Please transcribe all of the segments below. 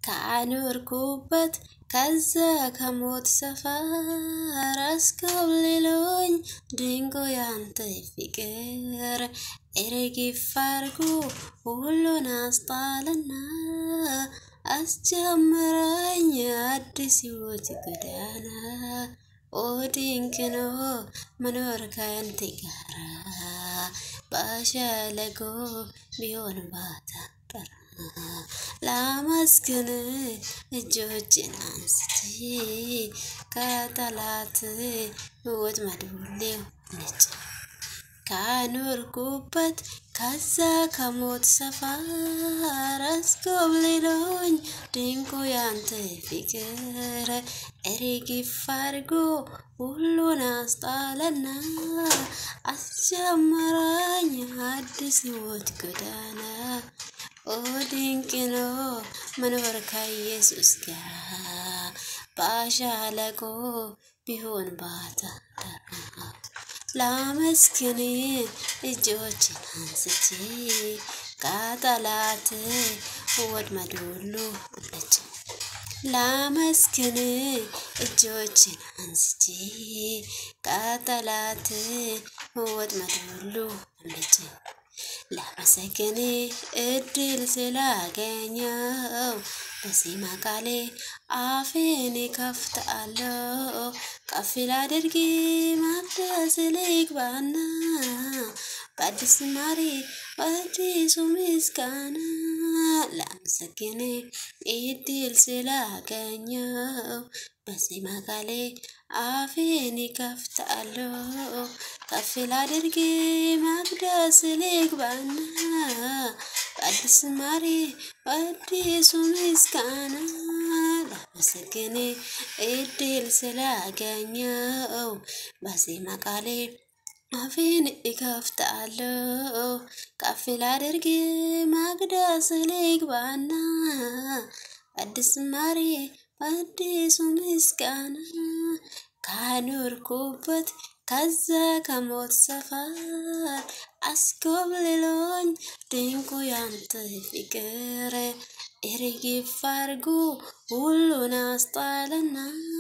ካኖርኩበት ከዛ ከሞት ሰፈር አስኮብልሎኝ ድንቁ ያንተ ፍቅር እርግፍ አርጎ ሁሉን አስጣለና አስጀመረኝ አዲስ ሕይወት ጎዳና። ኦ ድንቅ ነው መኖር ካንተ ጋራ በሸለቆ ቢሆን ባታጠራ ላመስግን እጆችን አንስቼ ከጠላት ወጥመድ ሁሌ ነጭ ካኖርኩበት ከዛ ከሞት ሰፈር አስኮብልሎኝ ድንቁ ያንተ ፍቅር እርግፍ አርጎ ሁሉን አስጣለና አስጀመረኝ አዲስ ሕይወት ጎዳና። ኦ ድንቅ ነው መኖር ከኢየሱስ ጋር በሸለቆ ቢሆን ባታጠራ ላመስግን እጆችን አንስቼ ከጠላት ወጥመድ ሁሉ ነጭ ላመስግን እጆችን አንስቼ ከጠላት ወጥመድ ሁሉ ነጭ ላመሰግን እድል ስላገኘው በዜማ ቃሌ አፌን ከፍታለሁ ከፍ ላድርግ ማቅደስ ልግባና በአዲስ ዝማሬ በአዲሱ ምስጋና ላመሰግን እድል ስላገኘው በዜማ ቃሌ አፌን ከፍታለሁ ከፍ ላድርግ ማቅደስ ልግባና በአዲስ ዝማሬ በአዲሱ ምስጋና ላመሰግን እድል ስላገኘው በዜማ ቃሌ አፌን እከፍታለሁ ከፍ ላድርግ ማቅደስ ልግባና አዲስ ዝማሬ በአዲሱ ምስጋና ካኖርኩበት ከዛ ከሞት ሰፈር አስኮብልሎኝ ድንቁ ያንተ ፍቅር እርግፍ አርጎ ሁሉን አስጣለና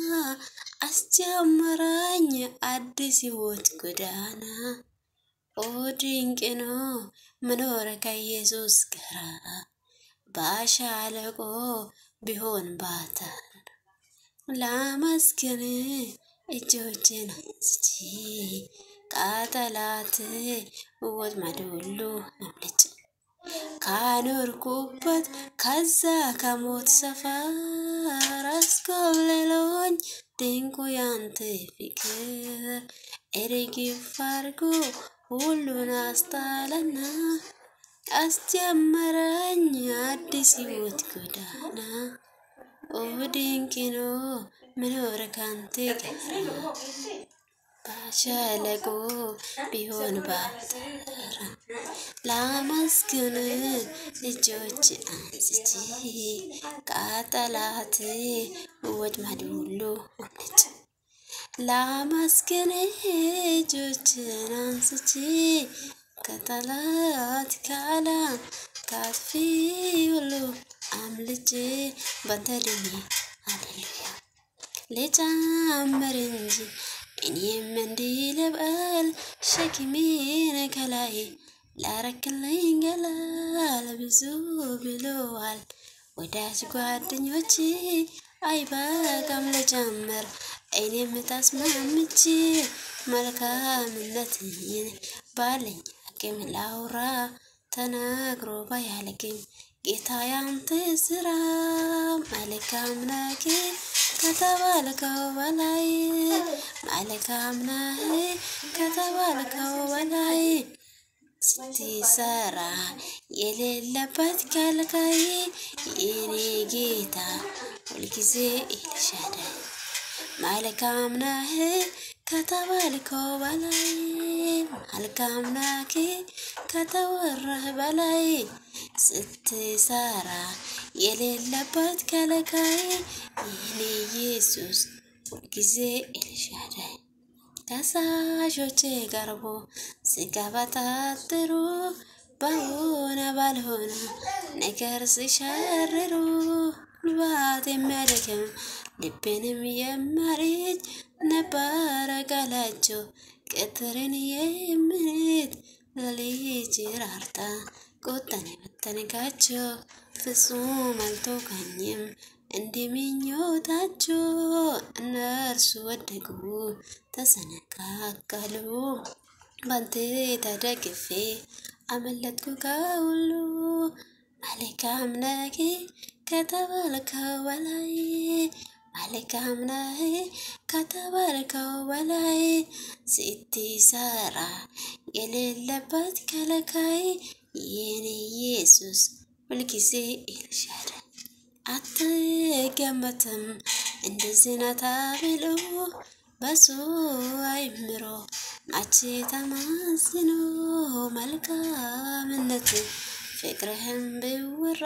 አስጀመረኝ አዲስ ሕይወት ጎዳና። ኦ ድንቅ ነው መኖር ከኢየሱስ ጋር በሸለቆ ቢሆን ባታር ላመስግን እጆችን አንስቼ ከጠላት ወጥመድ ሁሉ አምልጬ ካኖርኩበት ከዛ ከሞት ሰፈር አስኮብልሎኝ ድንቁ ያንተ ፍቅር እርግፍ አርጎ ሁሉን አስጣለና አስጀመረኝ አዲስ ሕይወት ጎዳና። ኦ ድንቅ ነው መኖር ካንተ ጋር በሸለቆ ቢሆን ባታራ ላመስግን እጆች አንስቼ ከጠላት ወጥመድ ሁሉ ነጭ ላመስግን እጆችን አንስቼ ከጠላት ከዓለም ካጥፊ ሁሉ አምልጬ ባንተ ድኜ ሃሌሉያ ልጨምር እንጂ እኔም እንዲህ ልበል ሸክሜን ከላይ ላረክልኝ ገላል ብዙ ብለዋል ወዳጅ ጓደኞቼ አይበቃም ልጨምር እኔም ተስማምቼ መልካምነትን ባለኝ አቅም ላውራ ተናግሮ ባያልቅም ጌታ ያንተ ስራ መልካም ነህ ከተባልከው በላይ መልካም ነህ ከተባልከው በላይ ስትሰራ የሌለበት ከልካይ የኔ ጌታ ሁልጊዜ ኤልሻዳይ መልካም ነህ ከተባልከው በላይ መልካም ነህ ከተወራህ በላይ ስትሰራ የሌለበት ከለካይ የኔ ኢየሱስ ሁልጊዜ ኤልሻዳይ ከሳሾቼ ቀርቦ ሲቀበጣጥሩ በሆነ ባልሆነ ነገር ሲሸርሩ ጉልባት የሚያደክም ልቤንም የሚያርጅ ነበረ ቃላቸው ቅትርን የምንት ለልጅ ራርታ ቁጣን የበተንካቸው ፍጹም አልተውካኝም እንዲህ ምኞታቸው እነርሱ ወደቁ ተሰነካከሉ ባንተ ተደግፌ አመለጥኩ ከሁሉ መልካም ነህ ከተባልከው በላይ መልካም ነህ ከተባልከው በላይ ስትሰራ የሌለበት ከለካይ የኔ ኢየሱስ ሁልጊዜ ኤልሻዳይ አትገመትም እንደዚህ ናት ብሎ በሱ አይምሮ ማቼ ተማዝኖ መልካምነት ፍቅርህም ቢወራ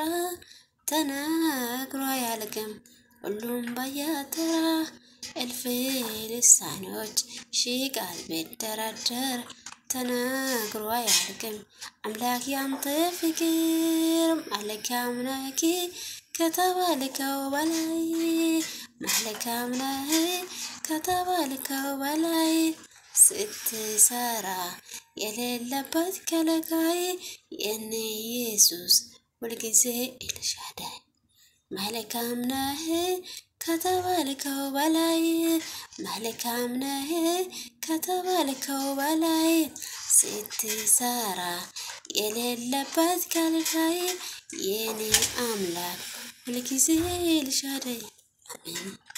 ተናግሮ አያልቅም። ሁሉም በየተራ እልፍ ልሳኖች ሺህ ቃል ቢደረደር ተናግሮ አያልቅም። አምላክ ያንተ ፍቅር መልካም ነህ ከተባልከው በላይ መልካም ነህ ከተባልከው በላይ ስትሰራ የሌለበት ከለካይ የኔ ኢየሱስ ሁልጊዜ ኤልሻዳይ መልካም ነህ ከተባልከው በላይ መልካም ነህ ከተባልከው በላይ ስትሰራ የሌለበት ከልካይ የኔ አምላክ ሁልጊዜ ኤልሻዳይ አሜን።